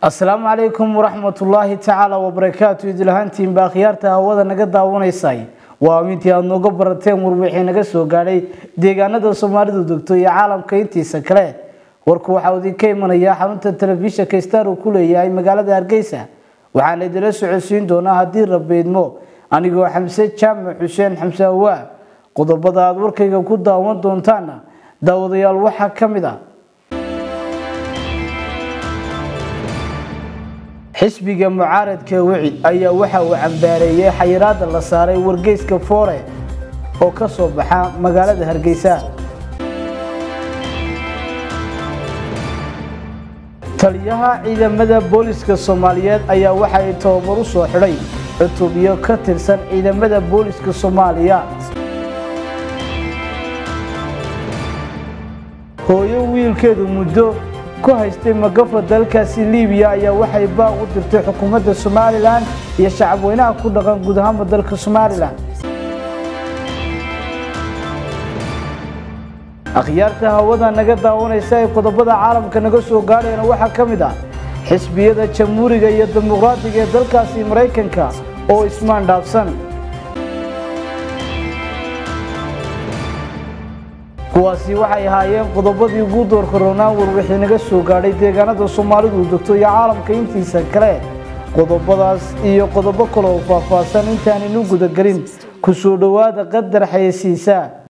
asalaamu calaykum waraxmatullaahi tacaala wabarakaatu idilahaantiin baa khiyaarta hawada naga daawanaysay waa amintii aada nooga barateen warwixii naga soo gaadhay deegaanada soomaalidu degto iyo caalamka intiisa kale warku waxaa idinka imanayaa xarunta telefishinka star uu ku leeyahay magaalada hargeysa waxaana idila socodsiin doonaa haddii rabeydmo anigoo xamse jaamac xuseen xamse hawaa qodobada aada warkayga ku daawan doontaana daawadayaal waxaa ka mid ah xisbiga mucaaradka wicid ayaa waxa uu cambaareeyey xayiraada la saaray wargeyska foore oo ka soo baxa magaalada hargeysa taliyaha ciidamada booliska soomaaliyeed ayaa waxa ay tababar u soo xidhay cutubyo ka tirsan ciidamada booliska soomaaliya hooyo wiilkeedu muddo ku haystay magafa dalkaasi libiya ayaa waxay baaq u dirtay xukuumadda somalilan iyo shacabweynaha ku dhaqan guud ahaanba dalka somalilan akhyaarta hawada naga daawanaysa ee qodobada caalamka naga soo gaadhayana waxaa ka mid ah xisbiyada jamhuuriga iyo dimuqraadiga ee dalkaasi maraykanka oo ismaan dhaafsan kuwaasi waxay ahaayeen qodobadii ugu doorka roonaan warwixii naga soo gaadhay deegaanada soomaalidu degto iyo caalamka intiisa kale qodobadaas iyo qodobo kale oo faahfaahsan intaaninu gudagelin ku soo dhowaada qadar xayeysiisa